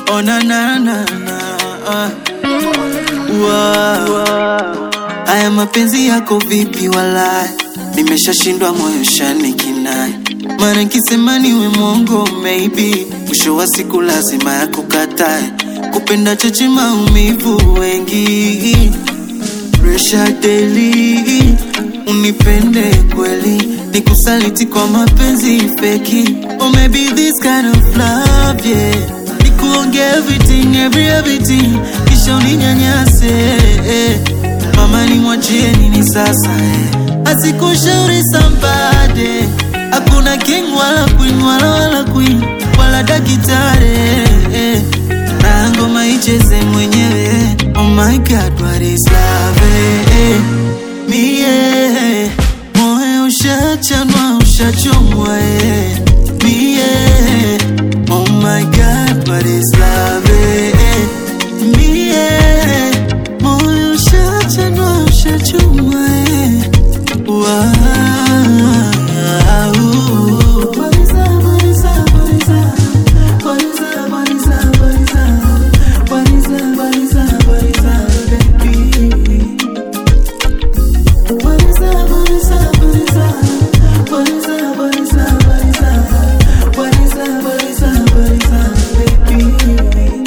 Oh na na na na ah. Wow. Haya mapenzi yako vipi walai, nimeshashindwa moyo shani kinai, mara nkisema niwe mwongo maybe, mwisho wa siku lazima ya kukatae, kupenda choche maumivu wengi, pressure daily, unipende kweli, nikusaliti kwa mapenzi feki, or maybe this kind of love yeah, nikuonge everything every everything, kisha uninyanyase eh. Mama ni mwachie nini sasa eh? Asikushauri sambade, hakuna king wala queen wala wala queen wala dakitare eh. Na ngoma icheze mwenyewe. Oh my God, what is love eh? Mie moyo ushachanwa ushachomwa eh. Mie oh my God, what is love eh? Mie moyo ushachanwa ushachomwa eh. Wow. What is up, what is up, what is up? What is up, what is up, what is up? What is up, what is up, what is up, baby? What is up, what is up, what is up? What is up, what is up, what is up? What is up, what is up, what is up, baby?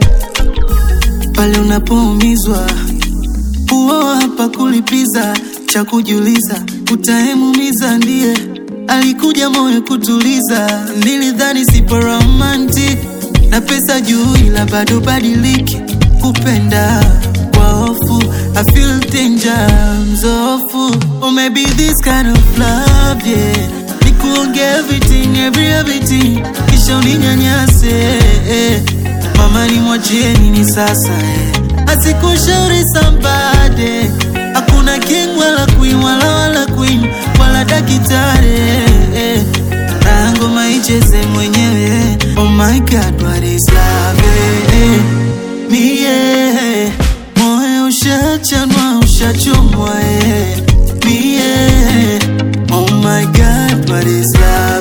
Pale unapoumizwa huo hapa kulipiza cha kujiuliza, utaemumiza ndiye alikuja moyo kutuliza. Nilidhani sipo romantic na pesa juu, ila bado badiliki kupenda kwa hofu. I feel danger, mzofu. Or maybe this kind of love yeah, nikuonge everything every everything, kisha uninyanyase eh. Mama ni mwachie nini sasa eh? Asikushauri sambade, hakuna king wala queen wala wala queen wala dakitare eh. Na ngoma icheze mwenyewe. Oh my God, what is love eh? Mie moyo ushachanwa ushachomwa eh. Mie oh my God, what is love